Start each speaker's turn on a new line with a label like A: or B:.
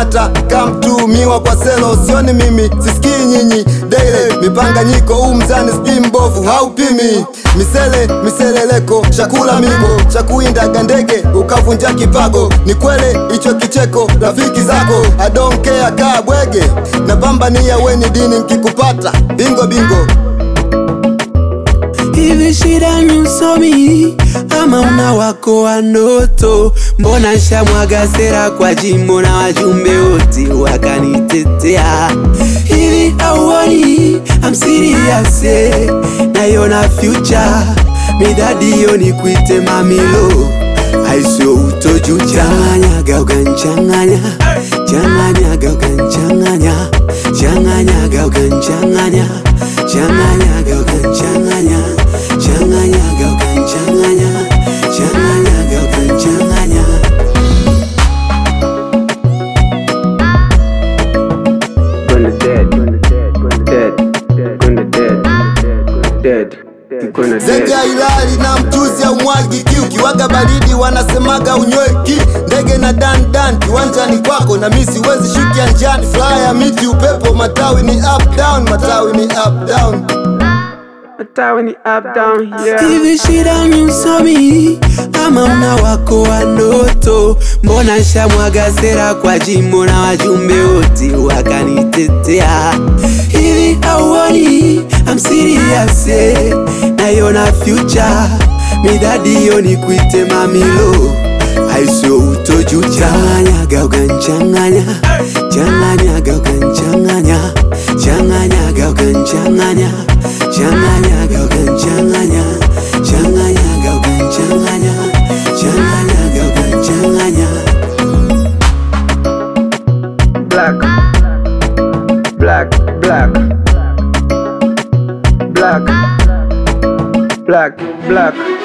A: kata kamtumiwa kwa selo sioni mimi sisikii nyinyi daily mipanganyiko huu mzani sijui mbovu haupimi misele miseleleko chakula migo cha kuindaga ndege ukavunja kipago ni kwele hicho kicheko rafiki zako adonkea kaa bwege na pambania weni dini nkikupata bingo bingo
B: Hivi shida ni usomi ama una wako wa ndoto? Mbona shamwaga sera kwa jimbo na wajumbe wote wakanitetea? Hivi auoni I'm serious eh, naiona future midadi hiyo ni kuite mamilo aisio utojuja changanyaga ukanchanganya changanyaga ukanchanganya changanyaga ukanchanganya changanyaga ukanchanganya changanyaga ukanchanganya changanyaga ukanchanganya
C: Gonna dead, gonna dead, gonna dead, gonna dead, gonna dead, gonna
A: Zege
C: dead.
A: ya ilali na mchuzi au mwagi kiu kiwaga baridi wanasemaga unyweki ndege na dan dan kiwanjani kwako na mi siwezi shukia njani fly ya miti upepo matawi ni up down matawi ni up down
C: Matawi ni up down, yeah.
B: Hivi shida ni usomi ama una wako wa ndoto? Mbona shamwaga sera kwa jimbo na wajumbe wote wakanitetea? Hivi auoni I'm serious eh, naiona future midadi hiyo ni kuite mamilo aisio utojuja changanyaga ukanchanganya changanyaga ukanchanganya changanyaga ukanchanganya changanyaga ukanchanganya changanyaga ukanchanganya changanyaga ukanchanganya
C: Black, black, black, black, black, black.